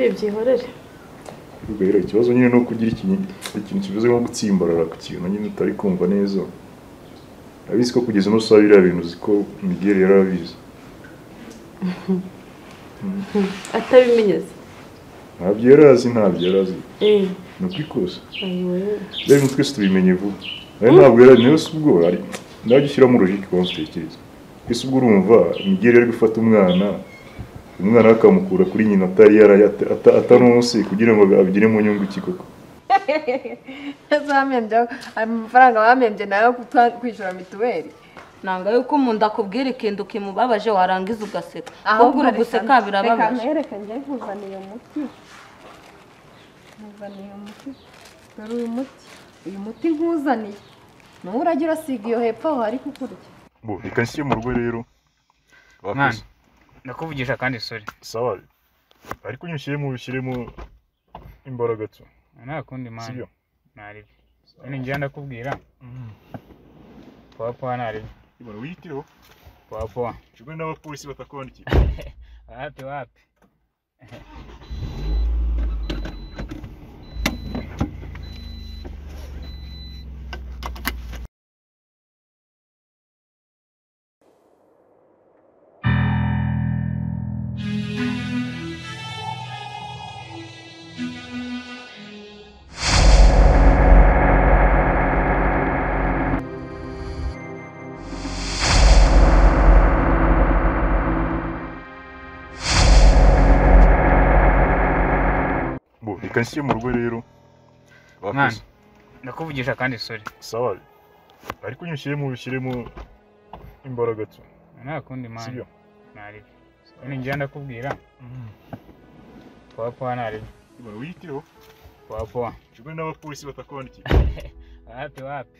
byihorere rero ikibazo nyine ni ukugira ikintu ikintu kimeze nko gutsimbarara ku kintu nyine utari kumva neza urabizi ko kugeza uno usaba biriya bintu uzi ko miguel yari abizi atabimenyeze ntabyo yari azi ntabyo yari azi ni ukwikosa rero ibintu twese tubimenye vuba nawe ntabwo yari nawe si ubwo ari najya ushyiramo urujiki kuba mutekereza twese ubwo urumva miguel yari gufata umwana umwana we akamukura kuri nyina atari yari atanonse kugira ngo abigire mu nyungu iki koko azamembye amafaranga bamembye nayo kwishyura mituweli nanga yuko umuntu akubwira ikintu kimubabaje warangiza ugaseka ahubwo ahubwo uri guseka reka birababaje mwereke njye nkuzaniye umuti nkuzaniye umuti dore uyu muti uyu muti nkuzaniye nawe urajya urasiga iyo hepfo aho hari kukurya bo reka nshyire mu rugo rero mwana ndakuvugisha kandi sore sawa ariko nyine ushyiremo ushyiremo imbaraga tu nta kundi sibyo mwana ntaribyo nyine njya ndakubwira pawapawa ntaribyo ibara wiyitireho pawapawa kimwe n'abapolisi batakwandikiye wapi wapi bo reka nshyire mu rugo rero mwana ndakuvugisha kandi sore sawa ariko nyine ushyiremo ushyiremo imbaraga tu nta kundi mwana sibyo ntaribyo nyine njya ndakubwira pawapawa ntaribyo ibara wiyitireho pawapawa kimwe n'abapolisi batakwandikiye wapi wapi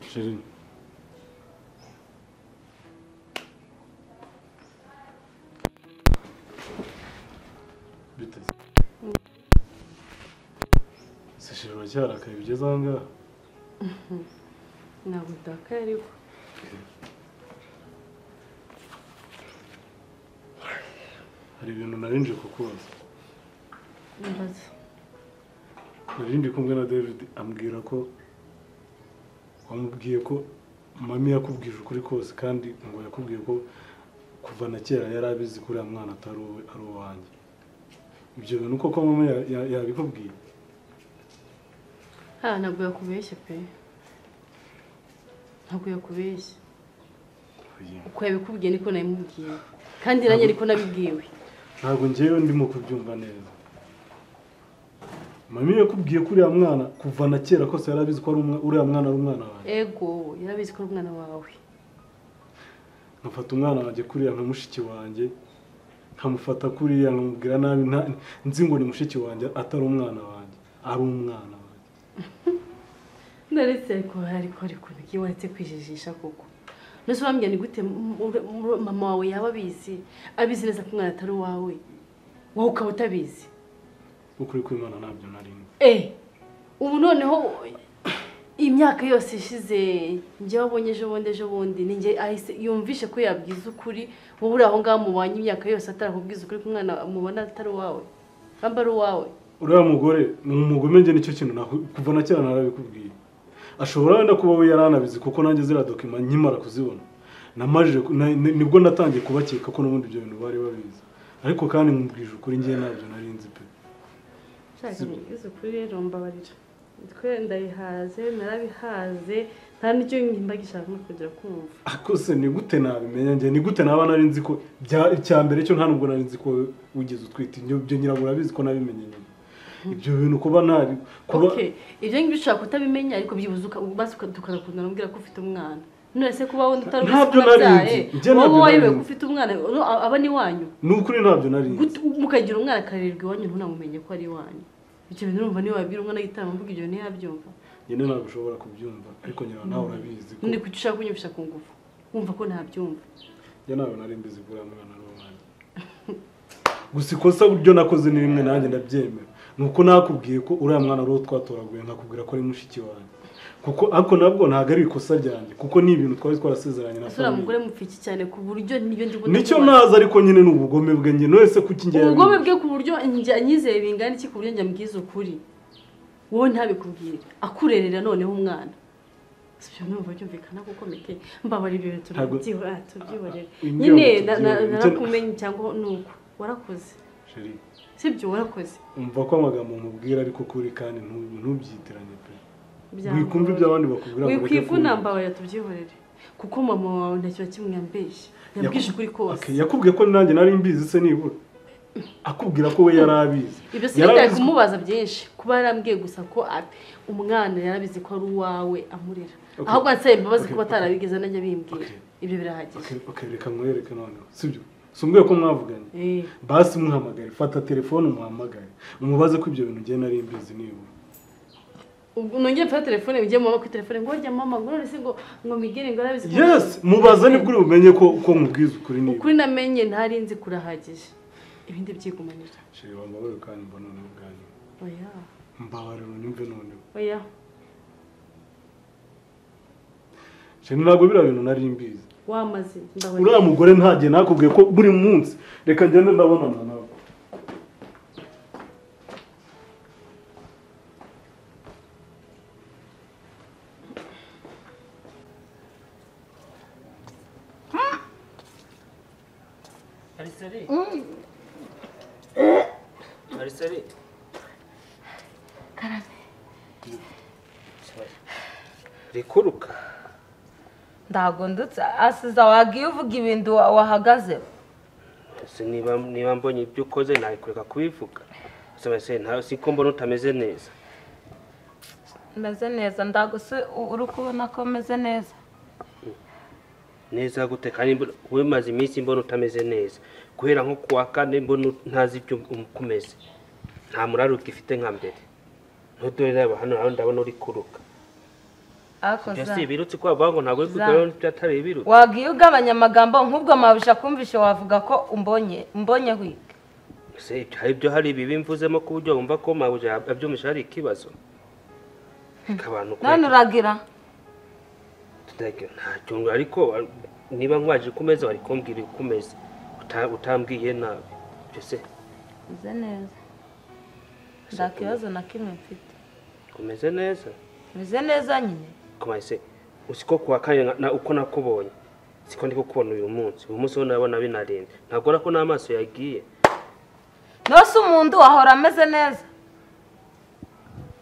Chérie. Bite? Se chérie uracyarakaye bigeze aha ngaha? ntabwo udakaye ariko Hari ibintu nari nje kukubaza. mbaza Nari ndi kumwe na David ambwira ko wamubwiye ko mami yakubwije ukuri kose kandi ngo yakubwiye ko kuva na kera yari abizi ko uriya mwana atari uwe ari uwanjye. Ibyo bintu koko mama ya- ya- yabikubwiye? ha ntabwo yakubeshya pe ntabwo yakubeshya uko yabikubwiye niko nabimubwiye kandi nanjye niko nabibwiwe ntabwo ngewe ndimo kubyumva neza mami yakubwiye ko uriya mwana kuva na kera kose yari abizi ko ari umwa- uriya mwana ari umwana wanjye ego yarabizi ko ari umwana wawe nkafata umwana wanjye kuriya nka mushiki wanjye nkamufata kuriya nkamubwira nabi nta- nzi ngo ni mushiki wanjye atari umwana wanjye ari umwana wanjye ndaretse ariko ariko ariko nibyo waretse kwijijisha koko nose wambwira ni gute m- m- m- mama wawe yaba abizi abizi neza ko umwana atari uwawe wowe ukaba utabizi ukuri kw'imana ntabyo nari nzi Eh, ubu noneho imyaka yose ishize njyewe abonye ejo bundi ejo bundi ni njye ahise yumvishe ko yabwiza ukuri wowe uri aho ngaho mubanye imyaka yose atarakubwiza ukuri ko umwana mubona atari uwawe aba ari uwawe uriya mugore ni umugome njye nicyo kintu naku- kuva na kera narabikubwiye ashobora wenda kuba we yari anabizi kuko nanjye ziriya dokima nkimara kuzibona namajije ku- na- ni- nibwo natangiye kubakeka ko n'ubundi ibyo bintu bari babizi ariko kandi nkubwije ukuri ngewe ntabyo nari nzi pe nshaka mubwiza ukuri rero mbabarira twe ndabihaze narabihaze nta n'icyo nkimba gishaka no kugira kumva ariko se ni gute nabimenya njye ni gute naba nari nzi ko bya- icya mbere cyo nta nubwo nari nzi ko wigeze utwite ibyo ibyo nyirabura urabizi ko nabimenye nyuma ibyo bintu kuba ntari kuba okay ibyo ngibyo ushobora kutabimenya ariko byibuze uka- maze uka- tukagakundana umbwira ko ufite umwana none se kuba wowe utari ubizi Ntabyo ko unabyaye nari nzi. Njye wowe ntabyo wayobewe nari ko nzi. ufite umwana no, a- aba ni wanyu ni ukuri ntabyo nari nzi Gute- mukagira umwana akarerwa iwanyu ntunamumenye ko ari iwanyu ibyo bintu urumva niba wabwira umwana yitaba mvuga ibyo ntiyabyumva nyine ntabwo ushobora kubyumva ariko nyina nawe urabizi ko none kuki ushaka kunyumvisha ku ngufu wumva ko ntabyumva njye ntabwo nari mbizi buriya mwana n'umwana gusa ikosa ryo nakoze ni rimwe nanjye ndabyemera ni uko nakubwiye ko uriya mwana ari uwo twatoraguye nkakubwira ko ari mushiki wanjye kuko ariko nabwo ntabwo ari ikosa ryanjye kuko ni ibintu twari twarasezeranye na asura famille mugore mupfiki cyane ku buryo niyo ndi nicyo ntazi ariko nyine ni ubugome bwe njye wese kuko ingenzi ubugome bwe ku buryo njya nyizeye bingana iki ku buryo njya mbwiza ukuri wowe ntabikubwire akurerera noneho umwana si byo numva byumvikana kuko mike mbabara ibyo bintu Ntabwo- tubyiho- tubyiborera Ah, imbwa nyine ngo na- na- tubyiborere. narakumenye cyangwa ni uko warakoze Chérie, si byo warakoze umva ko amagambo mubwira ariko kuri kandi ntu- ntubyiteranye pe Byangora. wikumva ibyo abandi bakubwira ngo ureke kumva. wikwivuna mbabarira tubyihorere kuko mama wawe nta kintu na kimwe yambeshye yabwije ukuri kose Okay, yakubwiye ko nanjye nari mbizi se nibura akubwira ko we yari abizi ibyo Yari sinitaye abizi- kumubaza byinshi kuba yarambwiye gusa ko a- umwana yarabizi ko ari uwawe amurera Okay. ahubwo ansaba imbabazi Okay, kuba okay. atarabigeze anajya bimbwira Okay. ibyo birahagije Okay, okay, reka nkwereke noneho sibyo sumbwiye ko mwavuganye Eh, basi muhamagare fata telefone umuhamagare umubaze ko ibyo bintu njye nari mbizi nibura ubwo nongeye mfata telefone ujye mama kuri telefone ngo jya mama ngo none se ngo ngo migere ngo yarabizi ko- yes mubaze nibwo uri bumenye ko ko nkubwiza ukuri nibura ukuri namenye ntari nzi kurahagije ibindi byigumanira sheri wambabarire kandi mba noneho ubwanyu oya mbabarire unyumve noneho oya sheri ntabwo biriya bintu nari mbizi wamaze ndabaye uriya mugore ntagiye nakubwiye ko buri munsi reka ngende ndabonana nawe Arisari. Arisari. Karame. Rikuruka. ntabwo ndutse asiza wagiye uvuga ibintu wa- wahagazeho Ese niba niba mbonye ibyo ukoze nabikureka kubivuga. Ese basi nta siko mbona utameze neza. meze neza ntabwo se u- uri kubona ko meze neza Neza gute kandi mbona- wowe maze iminsi mbona utameze neza. Guhera nko kuwa kane mbona ut- ntazi ibyo umkumeze. Nta muraro ugifite nka mbere. Ntudore reba hano hano ndabona uri kuruka. ariko Ibyo za- si ibirutsi kwa bango ntabwo uri kugira ngo atari ibirutsi. wagiye ugabanya amagambo nk'ubwo mabisha kumvishe wavuga ko umbonye mbonye wiga Se ibyo- hari ibyo hari ibibi mvuzemo ku buryo wumva ko mabuja abyumvise hari ikibazo Reka abantu none uragira tutagira ntacyo ngo- ariko wa- niba nkwaje kumeza wari kumbwira kumeze utambwiye nabi Ibyo se meze neza nta kibazo na kimwe mfite kumeze neza meze neza nyine kumaye se usiko kuwa kane na- na uko nakubonye siko ndi kukubona uyu munsi uyu munsi wo nabona binarinze ntabwo urako n'amaso yagiye nose umuntu ahora ameze neza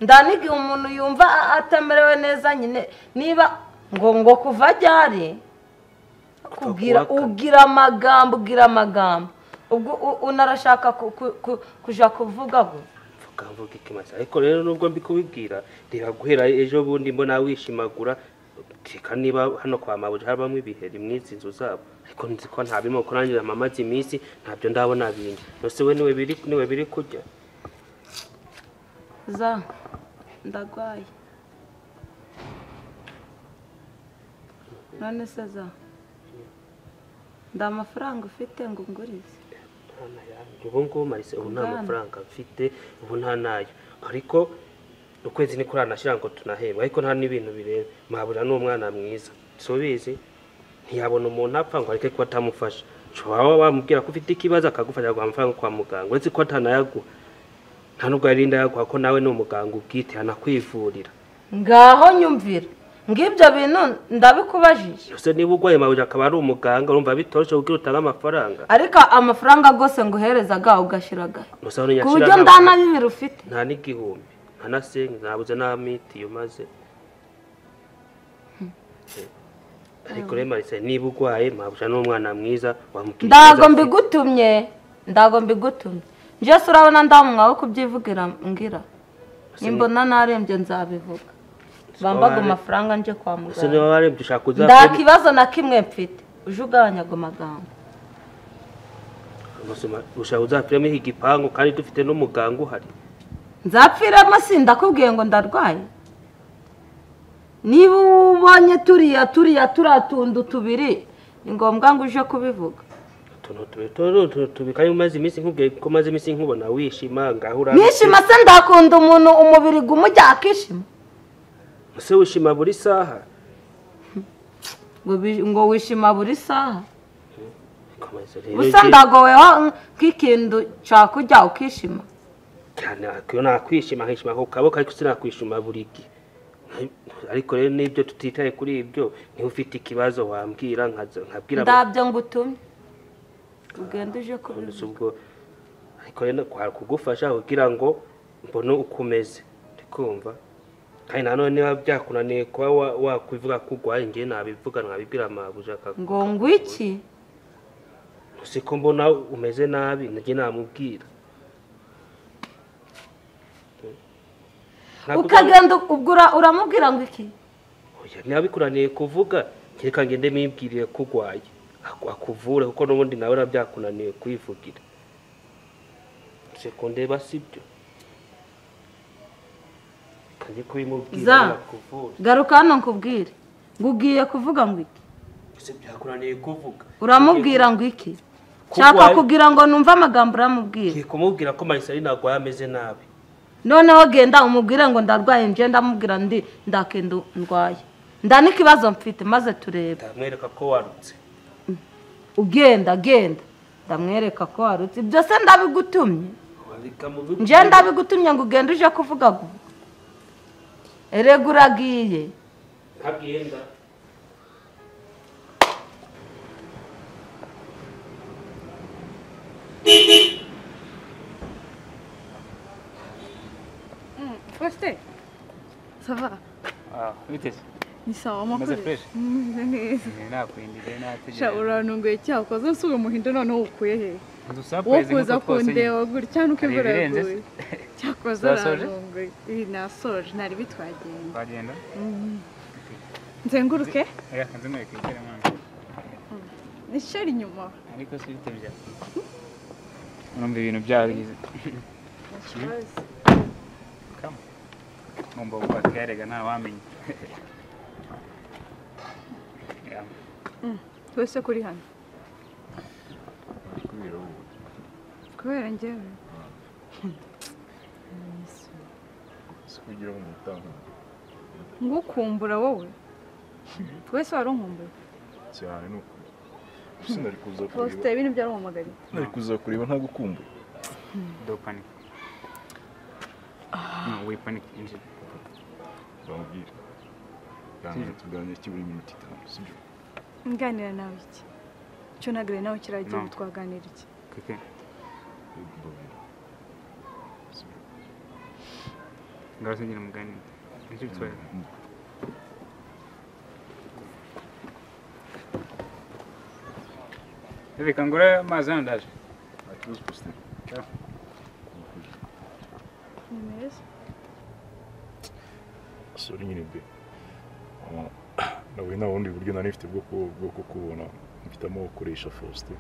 ndaniga umuntu yumva a- atamerewe neza nyine niba ngo ngo kuva ajya ari kugira Kutakubaka. ugira amagambo ugira amagambo ubwo u- unarashaka ku- ku- ku- kuja kuvuga ngo mvuga mvuga ikimaze ariko rero nubwo mbikubibwira reba guhera ejo bundi mbona wishimagura reka niba hano kwa mabuja habamo ibiheri mw'izi nzu zabo ariko nzi ko nta birimo kuko nanjye amamaze iminsi ntabyo ndabona bindi nose we niwe biri niwe biri kujya za ndagwaye none se za nda amafaranga ufite ngo ungurize Nta nayo. ubu ngubu marise ubu nta Bwana. mafaranga mfite ubu nta nayo ariko ukwezi niko uranashyira ngo tunahembwe ariko nta n'ibintu bireba mabuja ni umwana mwiza si ubizi ntiyabona umuntu apfa ngo areke kuba atamufasha ushobora waba wamubwira ko ufite ikibazo akagufasha kuguha amafaranga kwa muganga uretse ko atanayaguha nta nubwo yarinda yaguha ko nawe ni umuganga ubwite yanakwivurira ngaho nyumvira ngibyo bintu ndabikubajije gusa niba urwaye mabuja akaba ari umuganga urumva bitoroshye kubwira utange amafaranga ariko amafaranga rwose nguhereza agaha ugashyiragaho gusa aho ku ntiyashira buryo nta- nda na bibiri ufite nta n'igihumbi nta na sengi ntabuze na mitiyu maze ariko rero marise niba urwaye mabuja ni umwana mwiza wamubwira ndago ikibazo afite. mbigutumye ndago mbigutumye njyewe urabona ndamwawe kubyivugira mbwira nimbona narembye nzabivuga bambaga ware- amafaranga nje kwa ese niba muganga warembye ushaka nta uzakore kibazo na kimwe mfite uje ugabanya ago magambo ushaka uzapfiremo iki gipangu kandi dufite n'umuganga uhari nzapfiremo si ndakubwiye ngo ndarwaye niba ubonye turiya turiya turiya tuntu tubiri ni ngombwa ngo uje kubivuga utuntu tubi tuno utuntu tubi kandi umaze iminsi nkubwiye ko umaze iminsi nkubona wishima ngaho uri nishima se ndakunda umuntu umubiri gumujya akishima ese wishima buri saha ngo bi- ngo wishima buri saha komeza rero gusa igihe- ndagoweho nk'ikintu cya kujya ukishima cyane iyo nakwishima nkishima ku kaboko ariko sinakwishima buri gihe Nka- ariko rero n'ibyo tutitaye kuri ibyo niba ufite ikibazo wambwira nkaza- nkabwira ndabyo ngutumye ugenda uje Nonese kubivuga ubwo ariko rero kwari kugufasha kugira ngo mbone uko umeze ndikumva kandi nanone niba byakunaniye kuba wa- wakwivuga ko urwaye ngewe nabivuga nabibwira mabuja akaguha ngo ngwiki si ko mbona umeze nabi nanjye namubwira Ntabwo uzaba- ukagenda ubwo uramubwira ngo iki Oya, niba bikunaniye kuvuga kereka ngende mibwirire ko urwaye aku- akuvure kuko n'ubundi nawe na byakunaniye kwivugira sekondeba si byo kandi kubimubwira Za. akuvure garuka hano nkubwire ngo ugiye kuvuga ngo iki ese byakunaniye kuvuga uramubwira ngo iki nshaka kugira ngo numve amagambo uramubwira ngiye kumubwira ko marisalina arwaye ameze nabi noneho genda umubwire ngo ndarwaye njye ndamubwira ndi ndakenda ndwaye nda n'ikibazo mfite maze turebe ndamwereka ko warutse ugenda genda ndamwereka ko warutse ibyo se ndabigutumye wandika mu bigo njye ndabigutumye ngo ugende uje kuvuga guha erega uragiye ntabwenda Faustin Sava witeze ni sawa umaze amakuru fureshi umeze neza nakwindiye sha nategereje urantunguye cyangwa ukoze nsubira umuhindo noneho ukuye he inzu wo sapureze kuza nk'uko twasuye kundeba gutya nuko imvura Hari ibirenze se? yaguye cyakoze Twasoje? urantunguye iyi nasoje ntari bitwagenda twagenda nzenguruke reka nzimwereke igere mwana nisheri inyuma ariko si bite bya urumva ibintu byabigize kama ngomba kukwakira rega ntawamenya Yeah. twese kuri hano kubera njyewe si kugira ngo umutange ngo ukumbura wowe twese wari unkumbuye cyane ni ukuri gusa nari kuza kureba faustin ibintu byaramuhamagariye nari kuza kureba nta gukumbuye Don't panic. No, we panic injured. bamubwire ganira tuganira kibura iminota itanu sibyo nganira nawe iki cyo nagire nawe kiriya gihugu No. twaganira iki Okay. mbabwira sibyo Ngaho sinjye namugani. Injured twelve. Reka ngure amazi hano ndaje. nta kibazo positeri ni meza sori nyine be Ah, nawe nta bundi buryo nari nifite bwo ku- bwo kukubona mpitamo gukoresha faustin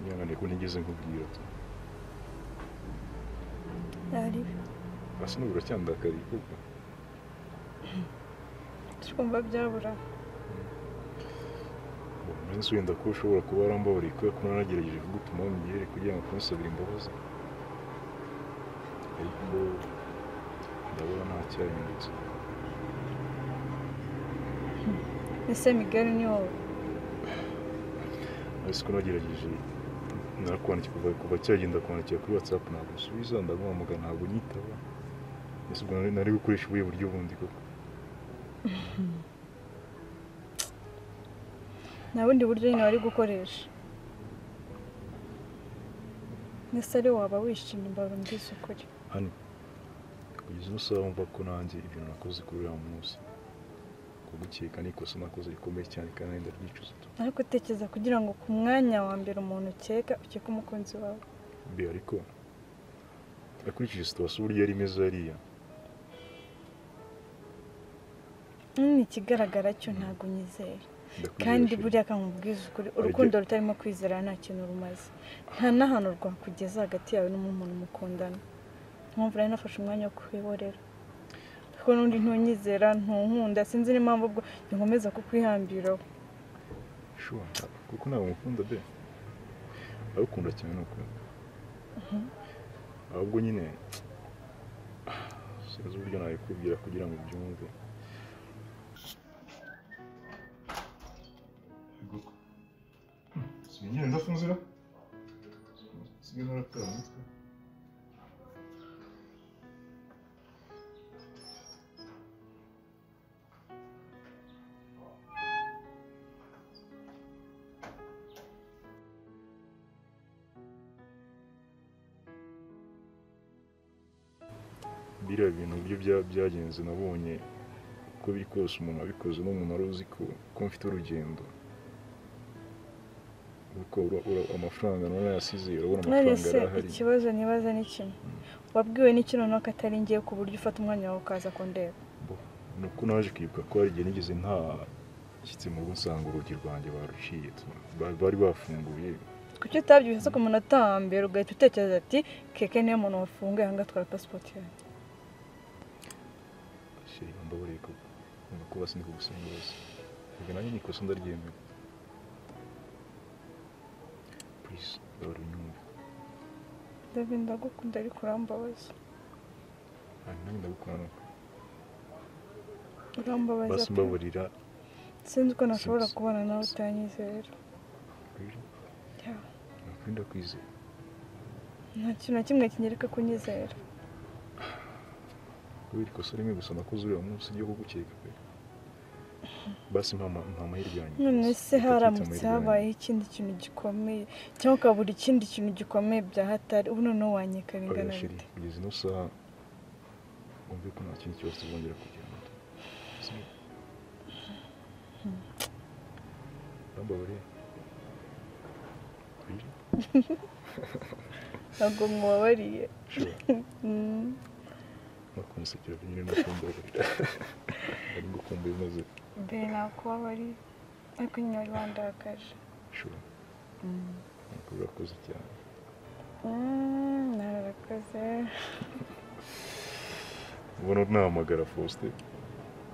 nyihanganiye ko ntigeze nkubwira ari asa n'ubu uracyandakariye kuko twumva byabura uwo munsi wenda ko ushobora kuba warambabariye kubera ko naragerageje kugutuma wamugere kugira ngo kumusabira imbabazi ariko ndabona nta cyahindutse ese migari ni wowe ariko ko nagerageje narakwandikira kuva kuva cyagenda kwandikira kuri whatsapp ntabwo usubiza ndaguhamagara ntabwo unyitaba mbese ubwo nari- nari gukoresha ubuhe buryo bundi koko nta bundi buryo nyine wari gukoresha ese ari waba wishimye imbabura mbizi ukuri hano kugeza ubu sawa mva ko nanjye ibintu nakoze kuri uriya munsi kugukeka ni ikosa nakoze rikomeye cyane kandi ndaryicuza tu ariko utekereza kugira ngo ku mwanya wa mbere umuntu ukeka ukeke umukunzi wawe mbi ariko akurikije situwasiyo uburyo yari imeze hariya ni ikigaragara cyo ntabwo unyizera ndakwizera kandi sheri. buriya akamubwiza ukuri urukundo rutarimo kwizera nta kintu rumaze nta n'ahantu rwakugeza hagati yawe n'umuntu mukundana mpamvu rero nafashe umwanya wo kwihorera kuko n'undi ntunyizera ntunkunda sinzi n'impamvu ubwo ntikomeza kukwihambiraho shuwa kuko ntabwo mukunda de ndagukunda cyane ni ukuri ahubwo nyine sinzi uburyo nabikubwira kugira ngo ubyumve sinigera ndafunzira sinigera narataha umutwe biriya bintu byo bya- byagenze nabonye uko biri kose umuntu abikoze n'umuntu wari uzi ko ko mfite urugendo kuko ura- ura- amafaranga none yasize urabona none amafaranga se arahari ikibazo nibaza ni kimwe wabwiwe n'iki noneho ko atari ngiye ku buryo ufata umwanya wawe ukaza kundeba ni uko naje kwibuka ko hari igihe nigeze nta shyitsi mu rugo nsanga urugi rwanjye baruciye ba- bari bafunguye kuki utabyibutse ku munota wa mbere ugahita utekereza ati keke niyo muntu wafunguye aha ngaha twara pasipoti yanjye sheri mbabareye kuko nkumva ko basi ndi kugusaba imbabazi ubwo nanjye ni ikosa ndaryemera please ndabara unyumve ndabi ndagukunda ariko urambabaza hanyuma nanjye ndagukunda urambabaza basi mbaburira sinzi uko nashobora Sinzi. kubana nawe utanyizera rero Ya, nakwirinda kwizera nta kintu na kimwe kinyereka kunyizera kubera ikosa rimwe gusa nakoze uriya munsi ryo kugukeka pe basi mpa mpa amahirwe yanjye none gusa. se Reka twite haramutse amahirwe habayeho yanjye. ikindi kintu gikomeye cyangwa ukabura ikindi kintu gikomeye bya hatari ubu noneho wanyeka bingana oya sheri bite kugeza ino saha wumve ko nta kindi kibazo tuzongera kugenda urambabariye rero ntabwo mubabariye shora Mm. nakunsekera nyine no kumbabarira ari gukumbuye maze mbere nakubabariye ariko nyine wari wandakaje shora ntabwo urakoze cyane Mm, nararakoze ubona nahamagara faustin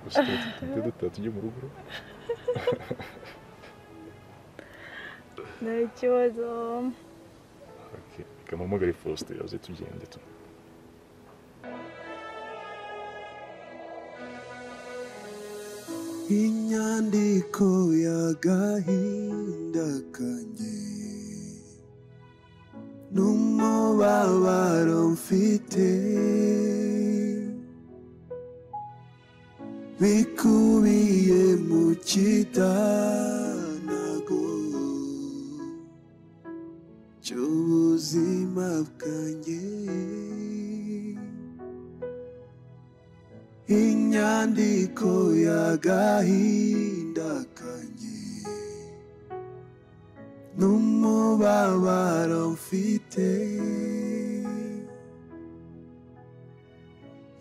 gusa tuhite dutaha tujye mu rugo nta kibazo Okay. reka mpamagare faustin aze tugende tu inyandiko y'agahinda kanjye n'umubabaro mfite bikubiye mu kidanago cy'ubuzima bwanjye inyandiko y'agahinda kanjye n'umubabaro mfite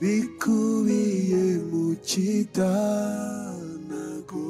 bikubiye mu kidanago